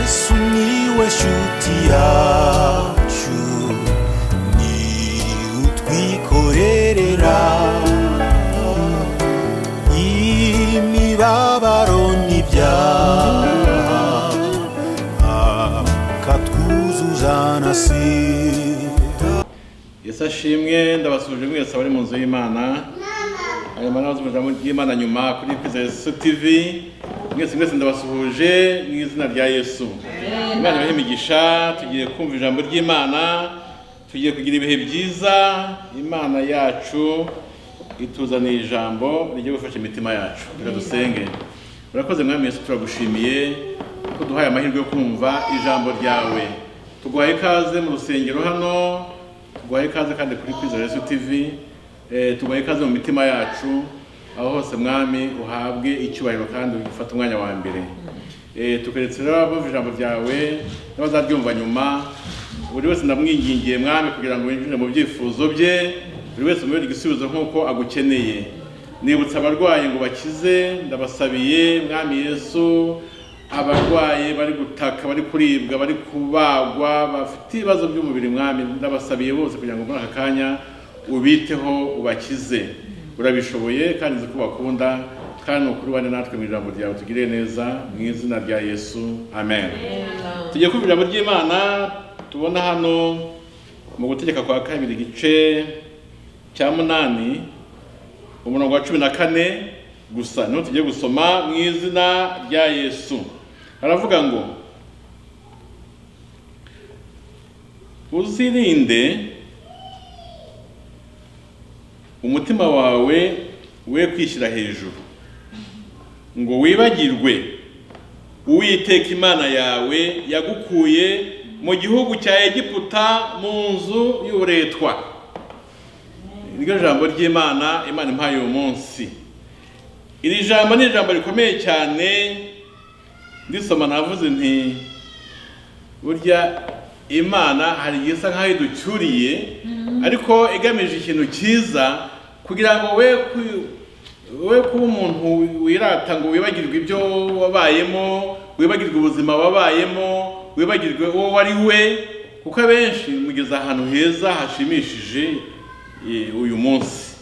Sumiłeś utiaciu Ni utwikorerera Imibabaro n'ibyaha Akatwuzuzanasira yesu ashimwe ndabasuje mwese abari mu nzu y'imana hanyuma n'abazi mu ijambo ry'imana nyuma kuri kwiza yesu tv mwese mwese ndabasuhuje mu izina rya yesu imana ibahe imigisha tugiye kumva ijambo ry'imana tugiye kugira ibihe byiza imana yacu ituzaniye ijambo rijya gufasha imitima yacu reka dusenge urakoze mwami yesu turagushimiye ko duhaye amahirwe yo kumva ijambo ryawe tuguhaye ikaze mu rusengero hano tuguhaye ikaze kandi kuri kwiza yesu tv eh, tuguhaye ikaze mu mitima yacu aho hose mwami uhabwe icyubahiro kandi ufate umwanya wa mbere Eh, tukeretse rero abumva ijambo ryawe n'abazaryumva nyuma buri wese ndamwingingiye mwami kugira ngo yinjire mu byifuzo bye buri wese umubere igisubizo nk'uko agukeneye nibutsa abarwayi ngo bakize ndabasabiye mwami yesu abarwayi bari gutaka bari kuribwa bari kubagwa bafite ibibazo by'umubiri mwami ndabasabiye bose kugira ngo muri aka kanya ubiteho ubakize urabishoboye kandi uzi ko bakunda kandi ni ukuri ubane natwe mu ijambo ryawe tugire neza mu izina rya yesu amen tugiye kumva ijambo ry'imana tubona hano mu gutegeka kwa kabiri igice cya munani umurongo wa cumi na kane gusa niho tugiye gusoma mu izina rya yesu haravuga ngo uzirinde umutima wawe we kwishyira hejuru ngo wibagirwe uwiteka imana yawe yagukuye mu gihugu cya egiputa mu nzu y'uburetwa niryo jambo ry'imana imana impaye uyu munsi iri jambo ni ijambo rikomeye cyane ndisoma navuze nti burya imana hari igihe isa nk'aho iducyuriye ariko igamije ikintu cyiza kugira ngo we ku- we kuba umuntu wirata ngo wibagirwe ibyo wabayemo wibagirwe ubuzima wabayemo wibagirwe uwo wari we kuko abenshi mugeza ahantu heza hashimishije eh, uyu munsi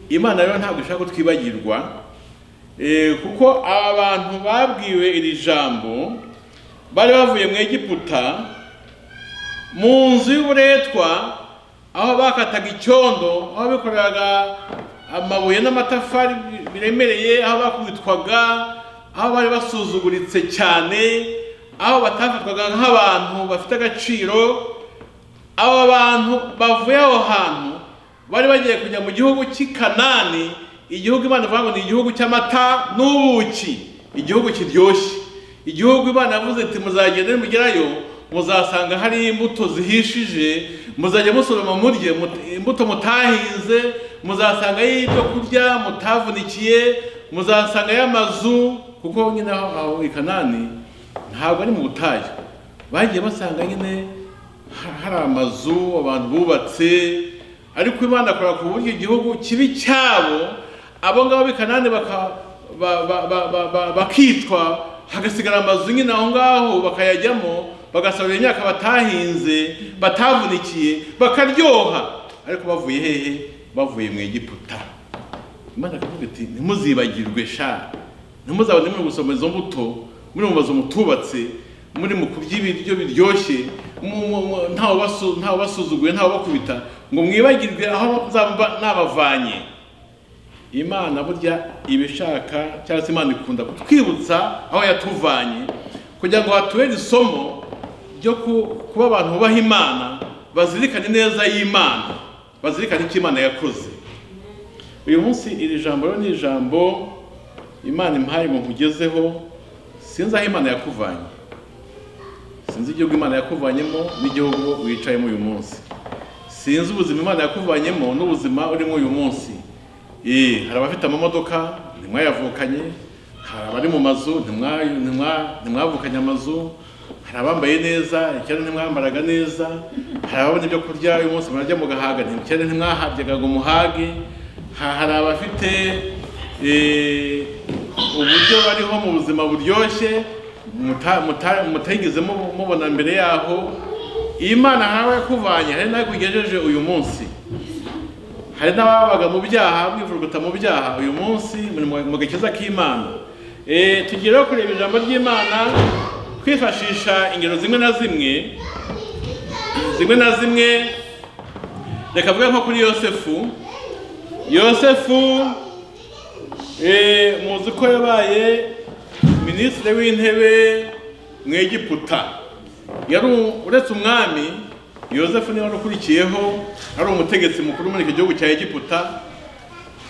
imana rero ntabwo ishaka ko twibagirwa eh, kuko aba bantu babwiwe iri jambo bari bavuye mu egiputa mu nzu y'uburetwa aho bakataga icyondo aho bikoreraga amabuye n'amatafari bi- biremereye aho bakubitwaga aho bari basuzuguritse cyane aho batafatwaga nk'abantu bafite agaciro aba bantu bavuye aho hantu bari bagiye kujya mu gihugu cy'i kanani igihugu imana ivuga ngo ni igihugu cy'amata n'ubuki igihugu kiryoshye igihugu imana yavuze iti muzagenda nimugerayo muzasanga hari imbuto zihishije muzajya musoroma murye mut- imbuto mutahinze muzasangayo ibyo kurya mutavunikiye muzasangayo amazu kuko nyine aho aho i kanani ntabwo ari mu butayu bagiye basanga nyine ha- hari amazu abantu bubatse ariko imana akora ku buryo igihugu kibi cyabo abo ngabo b'i kanani baka- ba- ba- ba- ba- ba- bakicwa hagasigara amazu nyine aho ngaho bakayajyamo bagasarura imyaka batahinze batavunikiye bakaryoha ariko bavuye hehe bavuye mu egiputa imana ikavuga iti ntimuzibagirwe sha ntimuzabone muri gusoma izo mbuto muri mu mazu mutubatse muri mu kurya ibiryo biryoshye mu- mu- mu- ntawe ubasu- ntawe ubasuzuguye ntawe ubakubita ngo mwibagirwe aho nzaba nabavanye imana burya iba ishaka cyangwa se imana ikunda kutwibutsa aho yatuvanye kugira ngo hatubere isomo ryo ku- kuba abantu bubaha imana bazirikane neza y'imana bazirikane icyo imana yakoze uyu munsi iri jambo rero ni ijambo imana impaye umuntu ugezeho sinzi aho imana yakuvanye sinzi igihugu imana yakuvanyemo n'igihugu wicayemo uyu munsi sinzi ubuzima imana yakuvanyemo n'ubuzima urimo uyu munsi Eh, hari abafite amamodoka ntimwayavukanye hari abari mu mazu ntimwa- ntimwa- ntimwavukanye amazu hari abambaye neza icyenda ntimwambaraga neza hari ababona ibyo kurya uyu munsi murarya mugahaga icyenda ntimwahabyaga ngo muhage Ha- hari abafite eh, uburyo bariho mu buzima buryoshye muta- muta- mutigeze mubu- mubona mbere yaho iyo imana nkawe yakuvanye hari nawe kugejeje uyu munsi hari n'ababaga mu byaha mwivuguta mu byaha uyu munsi muri mu- mu gakiza k'imana Eh, tugireho kureba ijambo ry'imana kwifashisha ingero zimwe na zimwe zimwe na zimwe reka avuge nko kuri yosefu yosefu eh, muzi ko yabaye minisitiri w'intebe mu egiputa yari u- uretse umwami yosefu niwe wari ukurikiyeho ari umutegetsi mukuru muri icyo gihugu cya egiputa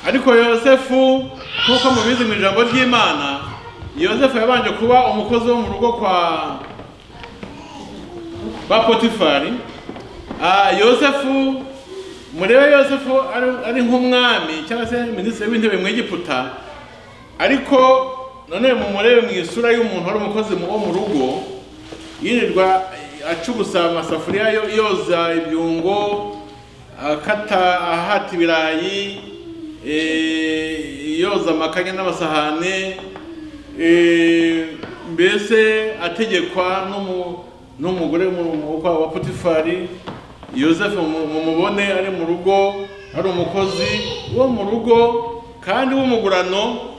ariko yosefu nk'uko mubizi mu ijambo ry'imana yosefu yabanje kuba umukozi wo mu rugo kwa ba potifari Ah, yosefu murebe yosefu ari- ari nk'umwami cyangwa se minisitiri w'intebe mu egiputa ariko none mumurebe mu isura y'umuntu wari umukozi mu- wo mu rugo yirirwa acugusa amasafuriya yo- yoza ibyungo akata ahata ibirayi eh, yoza amakanya n'amasahane eh, mbese ategekwa n'umu- n'umugore mu- mu- wa wa potifari yosefu mu- mumubone ari mu rugo ari umukozi wo mu rugo kandi w'umugurano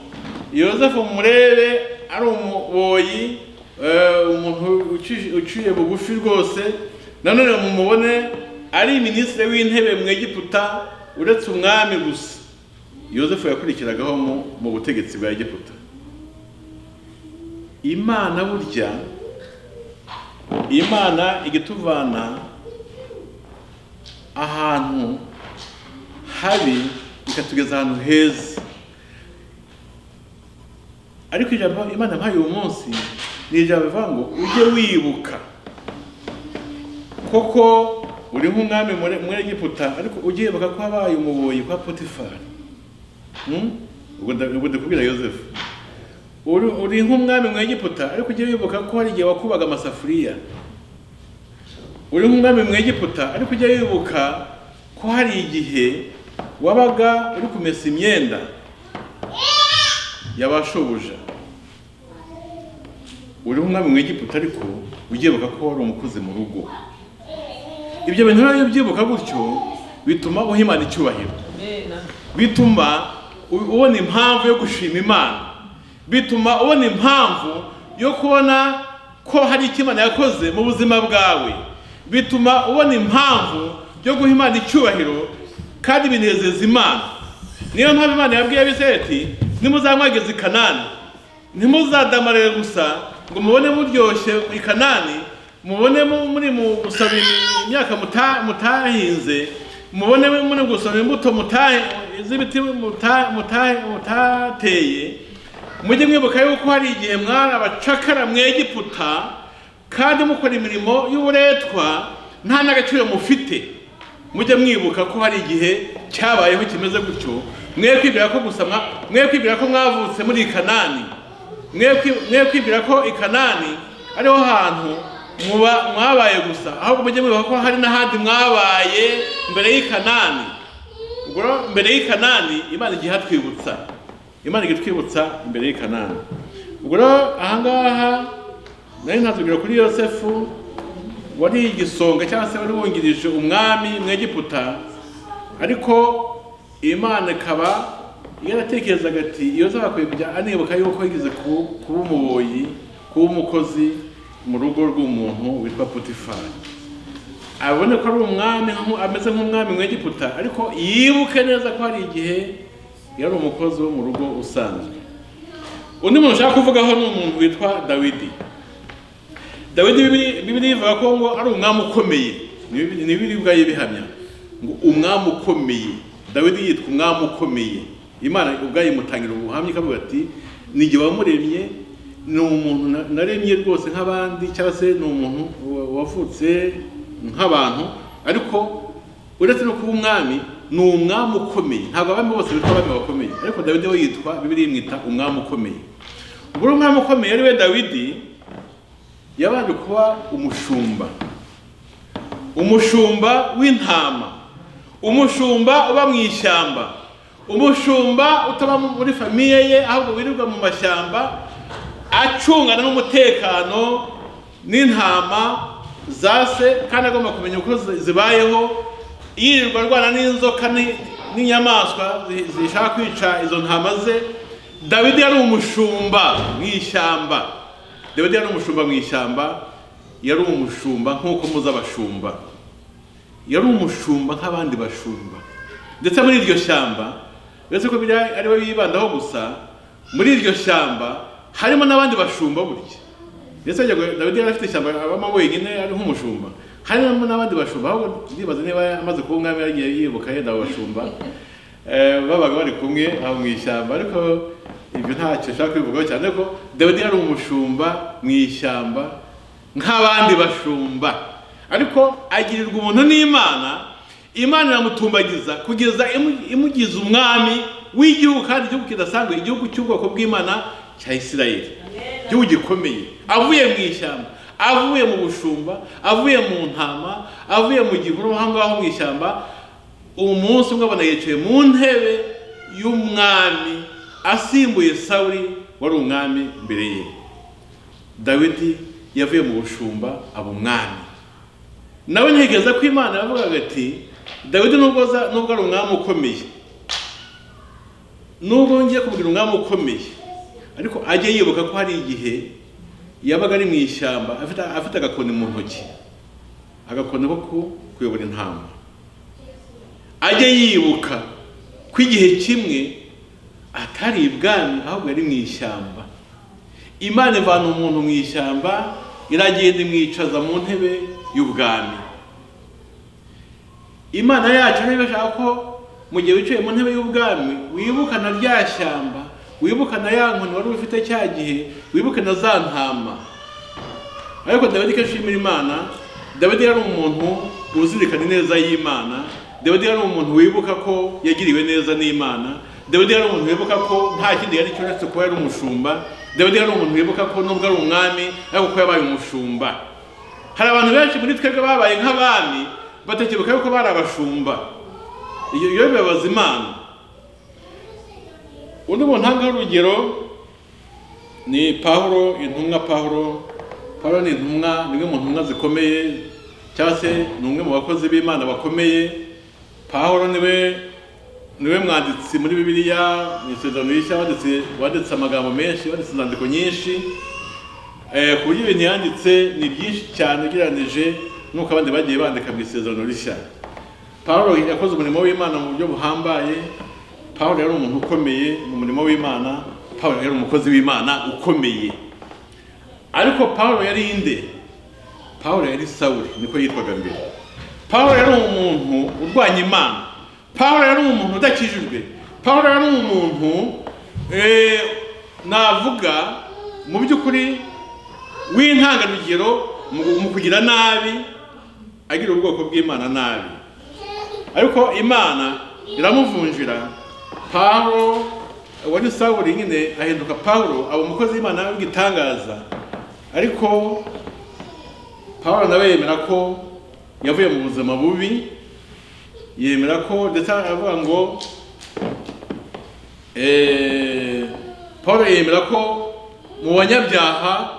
yosefu murebe ari umuboyi eh, umuntu uci- uciye bugufi rwose nanone mumubone ari minisitiri w'intebe mu egiputa uretse umwami gusa yosefu yakurikiragaho mu- mu butegetsi bwa egiputa imana burya imana igituvana ahantu habi ikatugeza ahantu heza ariko ijambo imana yampaye uyu munsi ni ijambo rivuga ngo ujye wibuka koko uri nk'umwami muri- muri egiputa ariko ujye wibuka ko habaye umuboyi kwa potifari Hmm? ubwo nda- ubwo ndakubwira yosefu uri uri nk'umwami mu egiputa ariko ujye wibuka ko hari igihe wakubaga amasafuriya uri nk'umwami mu egiputa ariko ujya wibuka ko hari igihe wabaga uri kumesa imyenda y'abashobuja uri nk'umwami mu egiputa ariko ujya wibuka ko wari umukozi mu rugo ibyo bintu rero iyo ubyibuka gutyo bituma uhimana icyubahiro bituma u- ubona impamvu yo gushima imana bituma ubona impamvu yo kubona ko hari icyo imana yakoze mu buzima bwawe bituma ubona impamvu yo guha imana icyubahiro kandi binezeza imana niyo mpamvu imana yabwiye abiseti nimuzamwageze i kanani ntimuzadamarire gusa ngo mubone muryoshye i kanani mubone mu- muri mu gusaba imyaka muta- mutahinze mubone muri gusaba imbuto mutahe z'ibiti muta- muta- mutateye mujye mwibuka yuko hari igihe mwari abacakara mu egiputa kandi mukora imirimo y'uburetwa nta n'agaciro mufite mujye mwibuka ko hari igihe cyabayeho kimeze gutyo mwe kwibwira ko gusa mwa- mwe kwibwira ko mwavutse muri kanani mwe kwi- mwe kwibwira ko i kanani ariho hantu muba- mwabaye gusa ahubwo mujye mwibuka ko hari n'ahandi mwabaye mbere y'i kanani ubwo rero mbere y'i kanani imana igihe hatwibutsa imana igihe itwibutsa imbere y'i kanani ubwo rero ahangaha nari natubwira kuri yosefu wari igisonga cyangwa se wari wungirije umwami mu egiputa ariko imana ikaba yaratekerezaga ati iyo akwiye kujya anibuka yuko yigeze ku- kuba umuboyi kuba umukozi mu rugo rw'umuntu witwa potifari abone ko ari umwami nku- ameze nk'umwami mu egiputa ariko yibuke neza ko hari igihe yari umukozi wo mu rugo usanzwe undi muntu ushaka kuvugaho ni umuntu witwa dawidi dawidi Bibili- bibiri ivuga ko ngo ari umwami ukomeye ni Bibili- ni bibiri ubwayo ibihamya ngo umwami ukomeye dawidi yitwa umwami ukomeye imana ubwayo imutangira ubuhamya ikavuga ati ni jye wamuremye ni umuntu na- naremye rwose nk'abandi cyangwa se ni umuntu wa- wavutse nk'abantu ariko uretse no kuba umwami ni umwami ukomeye ntabwo abami bose bitwa abami bakomeye ariko dawidi we yitwa bibiri imwita umwami ukomeye ubwo uri umwami ukomeye ari we dawidi yabanje kuba umushumba umushumba w'intama umushumba uba mu ishyamba umushumba utaba mu- muri famiye ye ahubwo wirirwa mu mashyamba acungana n'umutekano n'intama za se kandi agomba kumenya uko zi- zibayeho yirirwa arwana n'inzoka ni- n'inyamaswa zi- zishaka kwica izo ntama ze dawidi yari umushumba mu ishyamba dawidi yari umushumba mu ishyamba yari umushumba nk'uko muzi abashumba yari umushumba nk'abandi bashumba ndetse muri iryo shyamba uretse ko biriya aribo bibandaho gusa muri iryo shyamba harimo n'abandi bashumba burya ndetse yajyaga- dawidi yari afite ishyamba abamo wenyine ari nk'umushumba harimo n'abandi bashumba ahubwo ndibaza niba amaze kuba umwami yaragiye yibuka yenda abo bashumba Eh, babaga bari kumwe aho mu ishyamba ariko ibyo ntacyo nshaka kubivugaho cyane ko dawidi yari umushumba mu ishyamba nk'abandi bashumba ariko agirirwa umuntu n'imana imana iramutumbagiza kugeza imu- imugize umwami w'igihugu kandi igihugu kidasanzwe igihugu cy'ubwoko bw'imana cya isirayeli igihugu gikomeye avuye mu ishyamba avuye mu bushumba avuye mu ntama avuye mu gihuru aho ngaho mu ishyamba umunsi umwe abona yicaye mu ntebe y'umwami asimbuye sawuri wari umwami mbere ye dawidi yavuye mu bushumba aba umwami nawe ntekereza ko imana yavugaga ati dawidi nubwo aza- nubwo ari umwami ukomeye nubwo ngiye kubwira umwami ukomeye ariko ajye yibuka ko hari igihe yabaga ari mu ishyamba afite, afite agakoni mu ntoki agakoni ko ku- kuyobora intama ajye yibuka ko igihe kimwe atari ibwami ahubwo yari mu ishyamba imana ivana umuntu mu ishyamba iragenda imwicaza mu ntebe y'ubwami imana yacu niba ishaka ko mu gihe wicaye mu ntebe y'ubwami wibukana rya shyamba wibukana ya nkoni wari ufite cya gihe wibukana za ntama ariko dawidi ko ashimira imana dawidi yari umuntu uzirikana ineza y'imana dawidi yari umuntu wibuka ko yagiriwe neza n'imana dawidi yari umuntu wibuka ko nta kindi yari cyo uretse kuba yari umushumba dawidi yari umuntu wibuka ko nubwo ari umwami ariko ko yabaye umushumba hari abantu benshi muri twebwe babaye nk'abami batekebuka yuko bari abashumba iyo iyo bibabaza imana undi muntu ntangaho urugero ni pahuro intumwa pahuro pahuro ni intumwa ni imwe mu ntumwa zikomeye cyangwa se ni umwe mu bakozi b'imana bakomeye pahuro niwe niwe mwanditsi muri bibiliya mu isezerano rishya wanditse wanditse amagambo menshi wanditse inzandiko nyinshi eh, ku buryo ibintu yanditse ni byinshi cyane ugereranije n'uko abandi bagiye bandika mu isezerano rishya pawulo yakoze umurimo w'imana mu buryo buhambaye pawulo yari umuntu ukomeye mu murimo w'imana pawulo yari umukozi w'imana ukomeye ariko pawulo yari inde pawulo yari sawuri niko yitwaga mbere pawulo yari umuntu urwanya imana pawulo yari umuntu udakijijwe pawulo yari umuntu eh, navuga mu by'ukuri w'intangarugero mu- mu kugira nabi agira ubwoko bw'imana nabi ariko imana iramuvunjira pawulo uwo ni sawuri nyine ahinduka pawulo aba umukozi w'imana w'igitangaza ariko pawulo nawe yemera ko yavuye mu buzima bubi yemera ko ndetse aravuga ngo eh, pawulo yemera ko mu banyabyaha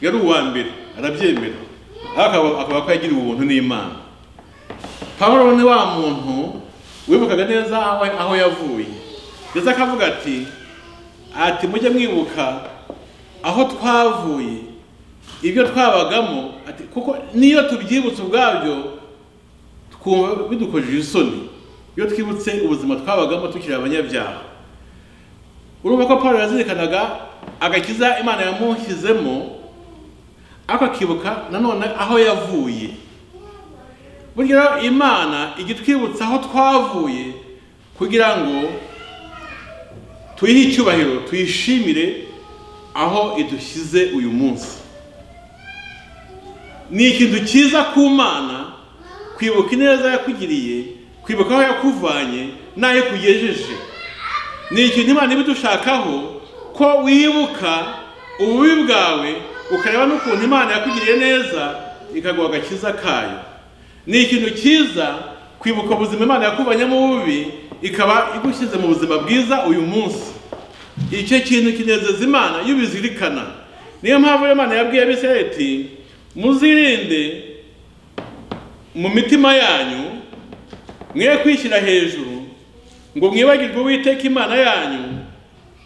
yari uwa mbere arabyemera ariko akaba- akaba ko yagiriwe ubuntu n'imana pawulo ni wa muntu wibukaga neza aho, aho yavuye ndetse akavuga ati ati mujye mwibuka aho twavuye ibyo twabagamo ati kuko niyo tubyibutse ubwabyo twumva bidukojeje isoni iyo twibutse ubuzima twabagamo tukiri abanyabyaha urumva ko pawulo yazirikanaga agakiza imana yamushyizemo ariko akibuka nanone aho yavuye burya rero imana ijya itwibutsa aho twavuye kugira ngo tuyihe icyubahiro tuyishimire aho idushyize uyu munsi ni ikintu cyiza ku mana kwibuka ineza yakugiriye kwibuka aho yakuvanye n'aho ikugejeje ni ikintu imana iba idushakaho ko wibuka ububi bwawe ukareba n'ukuntu imana yakugiriye neza ikaguha agakiza kayo ni ikintu cyiza kwibuka ubuzima imana yakuvanyemo ububi ikaba igushyize mu buzima bwiza uyu munsi icyo kintu kinezeza imana iyo ubizirikana niyo mpamvu iyo imana yabwiye abisirayeli iti muzirinde mu mitima yanyu mwe kwishyira hejuru ngo mwibagirwe uwiteka imana yanyu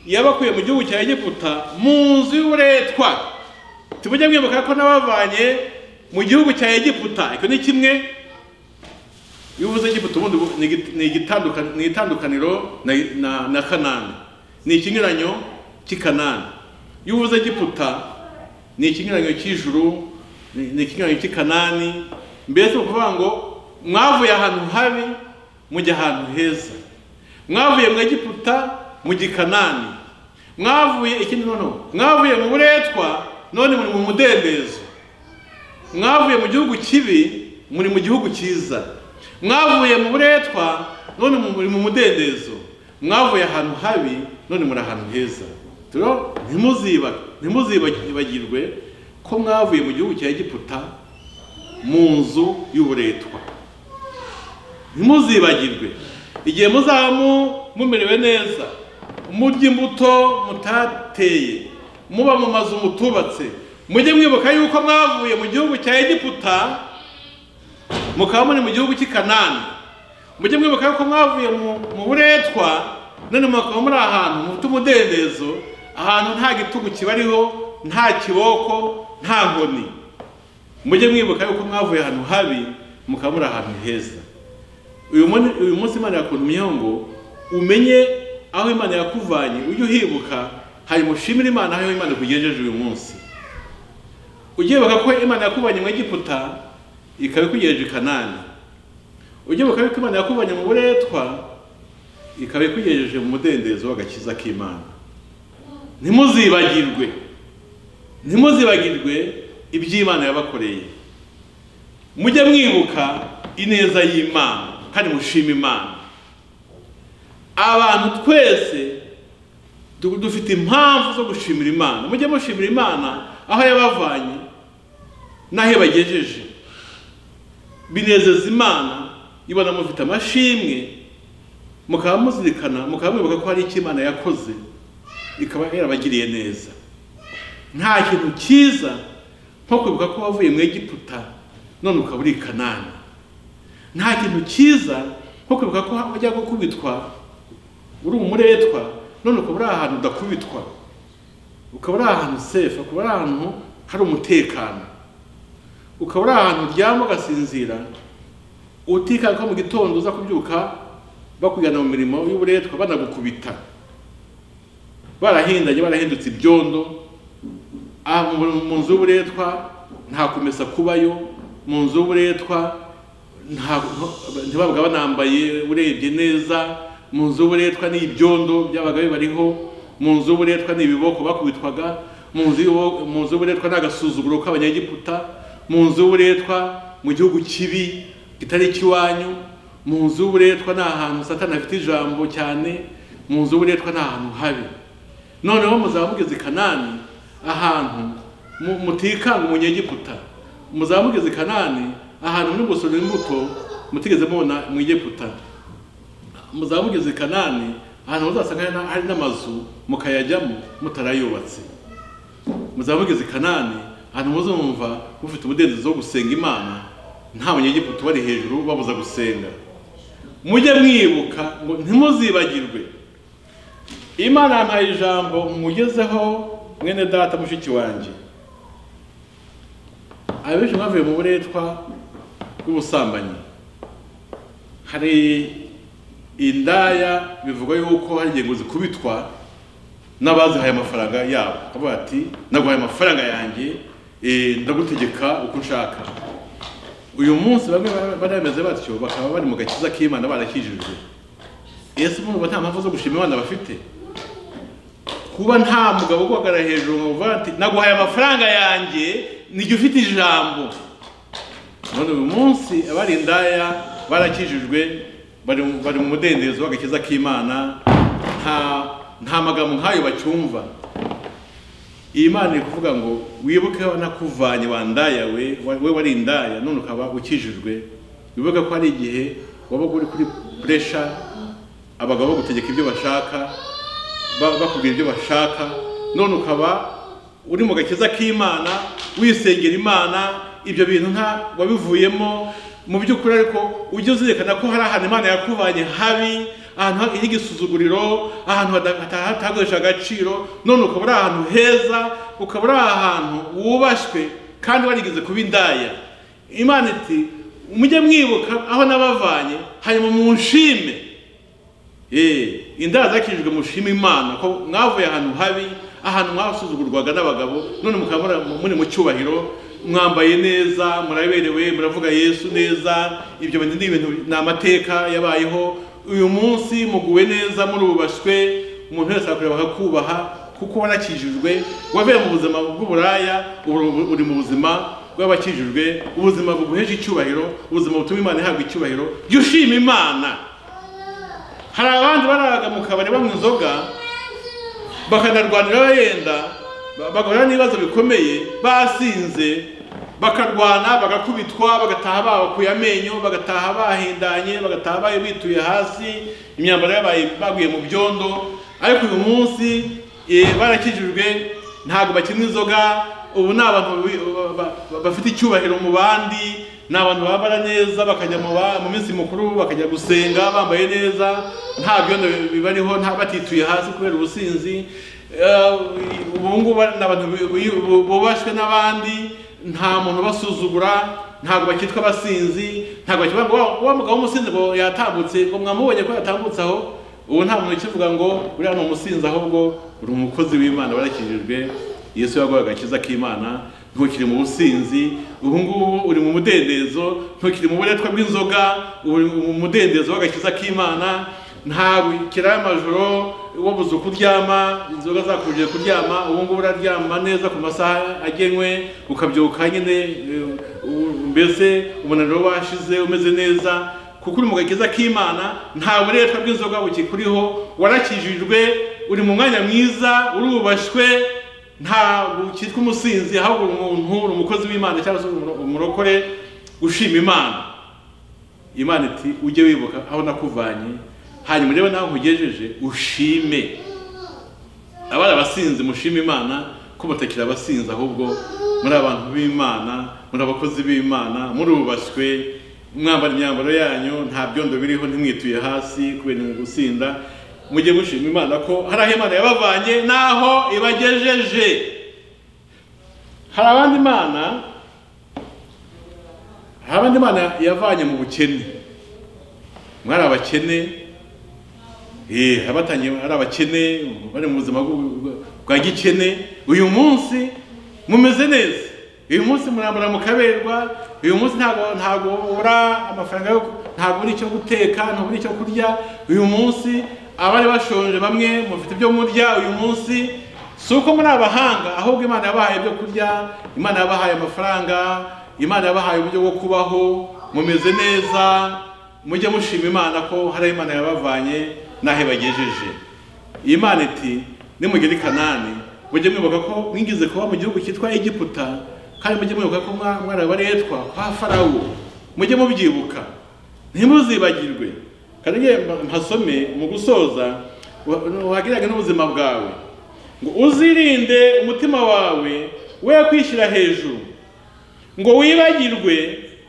yabakuye mu gihugu cya egiputa mu nzu y'uburetwa tujye mwibuka ko n'abavanye mu gihugu cya egiputa icyo ni kimwe iyo uvuze egiputa ubundi ubu- ni igi- ni igitandukan- ni itandukaniro na, na, na kanani ni ikinyuranyo cy'i kanani iyo uvuze egiputa ni ikinyuranyo cy'ijuru ni ni ikinyuranyo cy'i kanani mbese ni ukuvuga ngo mwavuye ahantu habi mujya ahantu heza mwavuye mu egiputa mujya i kanani mwavuye ikindi noneho mwavuye mu buretwa none muri mu mudendezo mwavuye mu gihugu kibi muri mu gihugu cyiza mwavuye mu buretwa none mu- muri mu mudendezo mwavuye ahantu habi none muri ahantu heza rero ntimuziba ntimuzibagirwe ko mwavuye mu gihugu cya egiputa mu nzu y'uburetwa ntimuzibagirwe igihe muzamu mumerewe neza murya imbuto mutateye muba mu mazu mutubatse mujye mwibuka yuko mwavuye mu gihugu cya egiputa mukaba muri mu gihugu cy'i kanani mujye mwibuka yuko mwavuye mu- mu buretwa none mukaba muri ahantu mufite umudendezo ahantu nta gitugu kibariho nta kiboko nta nkoni mujye mwibuka yuko mwavuye ahantu habi mukaba muri ahantu heza uyu munsi uyu munsi imana yakuntumyeho ngo umenye aho imana yakuvanye ujye uhibuka hanyuma ushimire imana aho imana ikugejeje uyu munsi ujye wibuka ko imana yakuvanye mu egiputa ikaba ikugejeje i kanani ujye wibuka yuko imana yakuvanye mu buretwa ikaba ikugejeje mu mudendezo w'agakiza k'imana ntimuzibagirwe ntimuzibagirwe iby'imana yabakoreye mujye mwibuka ineza y'imana kandi mushima imana abantu twese du- dufite impamvu zo gushimira imana mujye mushimira imana aho yabavanye n'aho yabagejeje binezeza imana ibona mufite amashimwe mukaba muzirikana mukaba mwibuka ko hari icyo imana yakoze ikaba yarabagiriye neza nta kintu cyiza nko kwibuka ko wavuye mu egiputa none ukaba uri i kanani nta kintu cyiza nko kwibuka ko wajya gukubitwa uri umuretwa none ukaba uri ahantu udakubitwa ukaba uri ahantu sefu ukaba uri ahantu hari umutekano ukaba uri ahantu uryama ugasinzira utikanga ko mu gitondo uza kubyuka bakujyana mu mirimo y'uburetwa banagukubita barahindanye barahindutse ibyondo aha mu mu nzu y'uburetwa nta kumesa kubayo mu nzu y'uburetwa nta- ntibabwa banambaye urebye neza mu nzu y'uburetwa ni ibyondo byabaga bibariho mu nzu y'uburetwa ni ibiboko bakubitwaga mu nzu y'ubu- mu nzu y'uburetwa ni agasuzuguro k'abanyegiputa mu nzu y'uburetwa mu gihugu kibi kitari icy'iwanyu mu nzu y'uburetwa ni ahantu satani afite ijambo cyane mu nzu y'uburetwa ni ahantu habi noneho muzaba mugeze i kanani ahantu mu- mutikanga umunyegiputa muzaba mugeze i kanani ahantu muri gusorera imbuto mutigeze mubona mu egiputa muzaba mugeze i kanani ahantu muzasanga hari na- hari n'amazu mukayajyamo mutarayubatse muzaba mugeze i kanani ahantu muzumva mufite umudendezo wo gusenga imana nta munyegiputa ubari hejuru babuza gusenga mujye mwibuka ngo ntimuzibagirwe imana yampaye ijambo mugezeho mwene data mushiki wanjye abenshi mwavuye mu buretwa bw'ubusambanyi hari indaya bivugwa yuko hari ingingo zikubitwa n'abazihaye amafaranga yabo bavuga ati naguhaye amafaranga yanjye eh, ndagutegeka uko nshaka uyu munsi bamwe bari bameze batyo bakaba bari mu gakiza k'imana barakijijwe ese umuntu uba nta mpamvu zo gushima imana bafite kuba nta mugabo uguhagarara hejuru ngo uvuga ati naguhaye amafaranga yanjye nijya ufite ijambo none uyu munsi abari indaya barakijijwe bari mu- bari mu mudendezo w'agakiza k'imana nta nta magambo nk'ayo bacyumva iyi mana iri kuvuga ngo wibuke aho nakuvanye wa ndaya we wa- we wari indaya none ukaba ukijijwe wibuke ko hari igihe wabaga uri kuri puresha abagabo bagutegeka ibyo bashaka ba- bakubwira ibyo bashaka none ukaba uri mu gakiza k'imana wisengera imana ibyo bintu nta wabivuyemo mu by'ukuri ariko ujye uzirikana ko hari ahantu imana yakuvanye habi ahantu hari igisuzuguriro ahantu hada- hata- hataguhesha agaciro none ukaba uri ahantu heza ukaba uri ahantu wubashywe kandi warigeze kuba indaya imana iti mujye mwibuka aho nabavanye hanyuma munshime Eh, indaya zakijijwe mushima imana ko mwavuye ahantu habi ahantu mwasuzugurwaga n'abagabo none mukaba muri- muri mu cyubahiro mwambaye neza muraberewe muravuga yesu neza ibyo bintu ni ibintu ni amateka yabayeho uyu munsi muguwe neza murubashywe umuntu wese akureba akakubaha kuko warakijijwe wavuye mu buzima bw'uburaya ubu- uri mu buzima bw'abakijijwe ubuzima buguhesha icyubahiro ubuzima butuma imana ihabwa icyubahiro jya ushima imana hari abandi baraga mu kabari banywa inzoga bakanarwanira bayenda ba- bagahura n'ibibazo bikomeye basinze bakarwana bagakubitwa bagataha babakuye amenyo bagataha bahindanye bagataha bayo bituye hasi imyambaro yabaye baguye mu byondo ariko uyu munsi eh, barakijijwe ntabwo bakinywa inzoga ubu ni abantu bi- ba- ba- bafite icyubahiro mu bandi ni abantu bambara neza bakajya mu ba- mu minsi mukuru bakajya gusenga bambaye neza nta byondo bibariho nta batituye hasi kubera ubusinzi Eh, ubu ngubu ni abantu bi- bi- bu- bubashywe n'abandi nta muntu basuzugura ntabwo bakitwa abasinzi ntabwo bakitwa ngo "Wa- wa mugabo w'umusinzi ngo yatambutse ngo mwamubonye ko yatambutse aho ubu nta muntu ukivuga ngo uriya ni umusinzi ahubwo uri umukozi w'imana warakijijwe yesu yaguha agakiza k'imana ntukiri mu businzi ubu ngubu uri mu mudendezo ntukiri mu buretwa bw'inzoga uri mu mudendezo w'agakiza k'imana ntawe ikiraya amajoro wabuze uko uryama inzoga zakujije kuryama ubu ngubu uraryama neza ku masaha agenwe ukabyuka nyine eh, u- mbese umunaniro washize umeze neza kuko uri mu gakiza k'imana nta buretwa bw'inzoga bukikuriho warakijijwe uri mu mwanya mwiza urubashywe ntabwo ukitwa umusinzi ahubwo uri umuntu uri umukozi w'imana cyangwa se umuro- umurokore ushima imana imana iti ujye wibuka aho nakuvanye hanyuma urebe naho nkugejeje ushime abari abasinzi mushima imana ko mutakiri abasinzi ahubwo muri abantu b'imana muri abakozi b'imana murubashywe mwambara imyambaro yanyu nta byondo biriho ntimwituye hasi kubera gusinda mujye mushima imana ko hari aho imana yabavanye n'aho ibagejeje hari abandi imana hari abandi imana yavanye mu bukene mwari abakene Eh, abatangiye ari abakene bari mu buzima bw- bw- bwa gikene uyu munsi mumeze neza uyu munsi murambara mu kaberwa uyu munsi ntabwo ntabwo ubura amafaranga yo ntabwo uri icyo guteka ntabwo uri icyo kurya uyu munsi abari bashonje bamwe mufite ibyo murya uyu munsi si uko muri abahanga ahubwo imana yabahaye ibyo kurya imana yabahaye amafaranga imana yabahaye uburyo bwo kubaho mumeze neza mujye mushima imana ko hari aho imana yabavanye n'aho ibagejeje imana iti nimugera i kanani mujye mwibuka ko mwigeze kuba mu gihugu cyitwa egiputa kandi mujye mwibuka ko mwa- mwarabaretwa kwa farawo mujye mubyibuka ntimuzibagirwe kandi ngiye mba- mpasome mu gusoza wagirage n'ubuzima bwawe ngo uzirinde umutima wawe we kwishyira hejuru ngo wibagirwe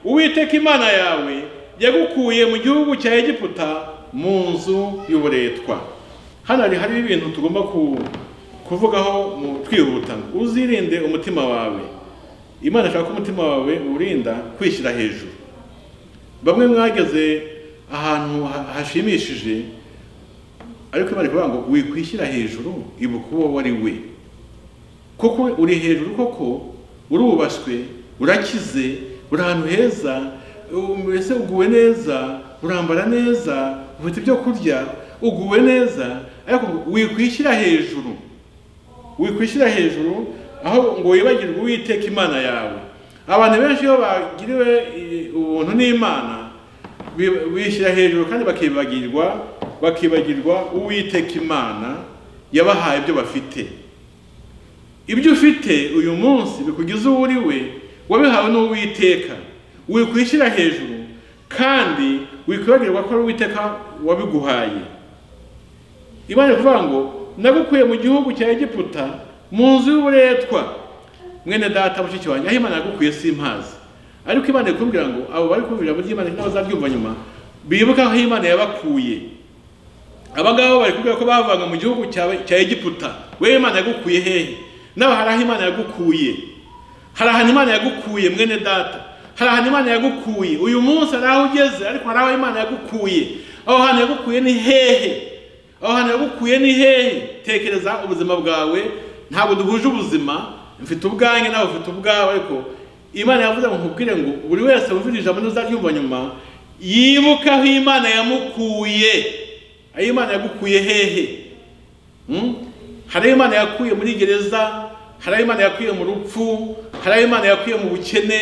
uwiteka imana yawe yagukuye mu gihugu cya egiputa mu nzu y'uburetwa hano hari hariho ibintu tugomba ku- kuvugaho mu twihuta ngo uzirinde umutima wawe imana ishaka ko umutima wawe uwurinda kwishyira hejuru bamwe mwageze ahantu ha- hashimishije ariko imana ikuvuga ngo wikwishyira hejuru ibuka uwo wari we kuko uri hejuru koko urubashywe urakize uri ahantu heza u- mbese uguwe neza urambara neza ufite ibyo kurya uguwe neza ariko wikwishyira hejuru wikwishyira hejuru aho ngo wibagirwe uwiteka imana yawe abantu benshi iyo bagiriwe eh, ubuntu n'imana bi- bishyira hejuru kandi bakibagirwa bakibagirwa uwiteka imana yabahaye ibyo bafite ibyo ufite uyu munsi bikugize uwo uri we wabihawe n'uwiteka wikwishyira hejuru kandi wikwibagirwa ko ari uwiteka wabiguhaye imana iravuga ngo nagukuye mu gihugu cya egiputa mu nzu y'uburetwa mwene data mushiki wanjye aho imana yagukuye simpazi ariko imana ikubwira ngo abo bari kumvira burya imana ntibazabyumva nyuma bibuka aho imana yabakuye aba ngaba bari kubwira ko bavanga mu gihugu cya- cya egiputa wewe imana yagukuye hehe nawe hari aho imana yagukuye hari ahantu imana yagukuye mwene data hari ahantu imana yagukuye uyu munsi hari aho ugeze ariko hari aho imana yagukuye aho hantu yagukuye ni hehe aho hantu yagukuye ni hehe tekereza ubuzima bwawe ntabwo duhuje ubuzima mfite ubwanjye nawe ufite ubwawe ariko imana yavuze ngo nkubwire ngo buri wese wumvira ijambo ntuzaryumva nyuma yibuke aho imana yamukuye aho imana yagukuye hehe Mm? hari ayo imana yakuye muri gereza hari ayo imana yakuye mu rupfu hari ayo imana yakuye mu bukene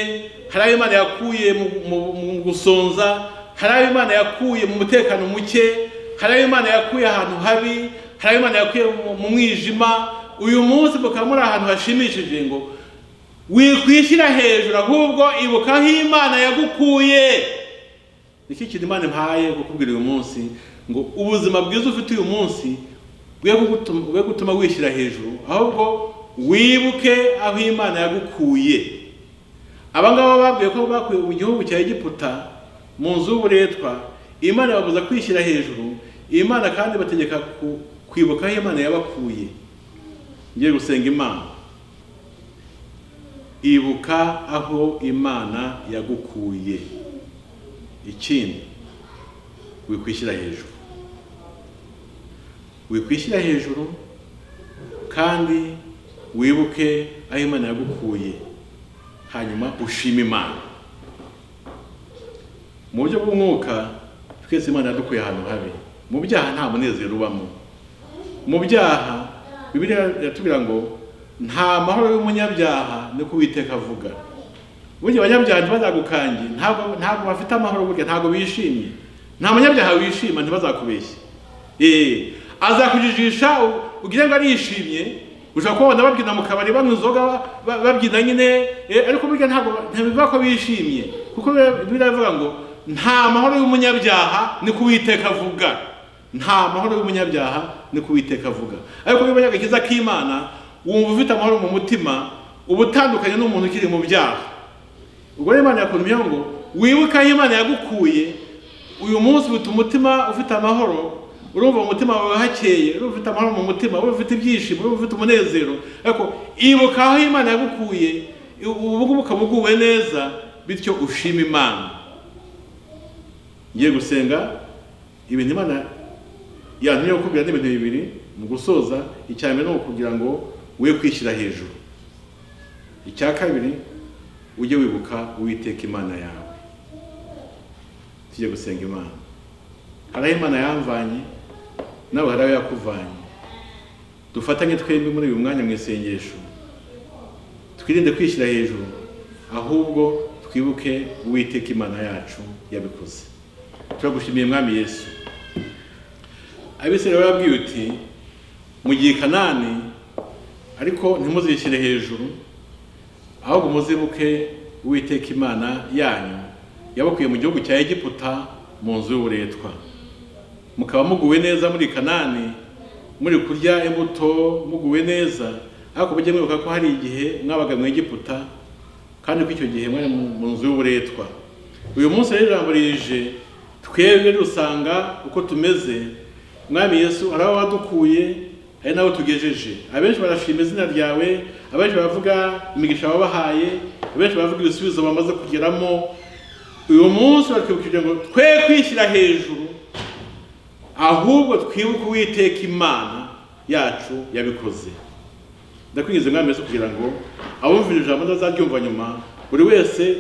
hari ayo imana yakuye mu- mu mu gusonza hari ayo imana yakuye mu mutekano muke hari ayo imana yakuye ahantu habi hari ayo imana yakuye mu- mu mwijima uyu munsi mukaba muri ahantu hashimishije ngo wikwishyira hejuru ahubwo ibuka aho imana yagukuye nicyo kintu imana impaye kukubwira uyu munsi ngo ubuzima bwiza ufite uyu munsi bwe gutuma, bwe gutuma wishyira hejuru ahubwo wibuke aho imana yagukuye aba ngaba babwiye ko bakuye mu gihugu cya egiputa mu nzu y'uburetwa imana ibabuza kwishyira hejuru imana kandi bategeka ku- kwibuka aho imana yabakuye ngiye gusenga imana ibuka aho imana yagukuye ikindi wikwishyira hejuru wikwishyira hejuru kandi wibuke aho imana yagukuye hanyuma ushime imana mu buryo bw'umwuka twese imana yadukuye ahantu habi mu byaha nta munezero ubamo mu byaha bibiliya iratubwira ngo nta mahoro y'umunyabyaha ni ko uwiteka avuga burya abanyabyaha ntibazagukanje ntabwo ntabwo bafite amahoro burya ntabwo bishimye nta munyabyaha wishima ntibazakubeshya eh azakujijisha u- ugira ngo arishimye ushobora kubabona babyina mu kabari banywa inzoga ba- ba- babyina nyine eh, ariko burya ntabwo ntibivuga ko bishimye kuko biba- biravuga ngo nta mahoro y'umunyabyaha ni ko uwiteka avuga nta mahoro y'umunyabyaha ni ko uwiteka avuga ariko niba ari agakiza k'imana wumva ufite amahoro mu mutima uba utandukanye n'umuntu ukiri mu byaha ubwo rero imana yakuntumyeho ngo wibuke aho imana yagukuye uyu munsi ufite umutima ufite amahoro urumva mu mutima wawe hakeye urumva ufite amahoro mu mutima urumva ufite ibyishimo urumva ufite umunezero ariko ibuka aho imana yagukuye ubu ngubu ukaba uguwe neza bityo ushima imana ngiye gusenga ibintu imana yantumye gukubwira ni ibintu bibiri mu gusoza icya mbere ni ukugira ngo we kwishyira hejuru icya kabiri ujye wibuka uwiteka imana yawe tujye gusenga imana hari aho imana yamvanye nawe hari aho yakuvanye dufatanye twembi muri uyu mwanya mu isengesho twirinde kwishyira hejuru ahubwo twibuke uwiteka imana yacu yabikoze turagushimiye mwami yesu abisirayeli barabwiye uti mugiye i kanani ariko ntimuzishyire hejuru ahubwo muzibuke uwiteka imana yanyu yabakuye mu gihugu cya egiputa mu nzu y'uburetwa mukaba muguwe neza muri kanani muri kurya imbuto muguwe neza ariko mujye mwibuka ko hari igihe mwabaga mu egiputa kandi ko icyo gihe mwari mu- mu nzu y'uburetwa uyu munsi rero ijambo rije twebwe dusanga uko tumeze mwami yesu ari aho wadukuye ari naho tugejeje abenshi barashima izina ryawe abenshi baravuga imigisha wabahaye abenshi baravuga ibisubizo bamaze kugeramo uyu munsi baratwibukije ngo twe kwishyira hejuru ahubwo twibuke uwiteka imana yacu yabikoze ndakwinjiza umwami wese kugira ngo abumvira ijambo ntazaryumva nyuma buri wese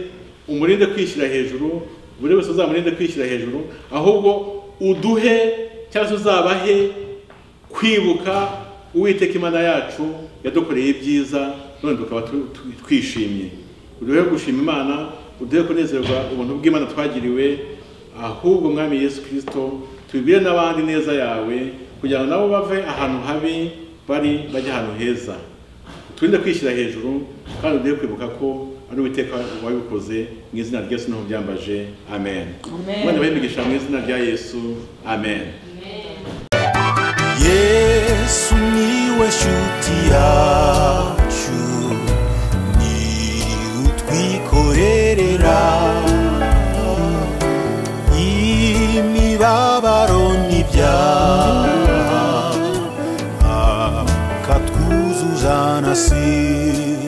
umurinde kwishyira hejuru buri wese uzamurinde kwishyira hejuru ahubwo uduhe cyangwa se uzabahe kwibuka uwiteka imana yacu yadukoreye ibyiza none tukaba tu- tu- twishimye uduhe gushima imana uduhe kunezerwa ubuntu bw'imana twagiriwe ahubwo mwami yesu kirisito tubibwire n'abandi neza yawe kugira ngo nabo bave ahantu habi bari bajya ahantu heza turinde kwishyira hejuru kandi ugiye kwibuka ko ari uwiteka wabikoze mu izina rya yesu n'aho byambaje amen Amen. mwanya bahimigisha mu izina rya yesu amen Yeah. yesu niwe nshuti yacu ni utwikorerera imibabaro n'ibyaha akatwuzuzana si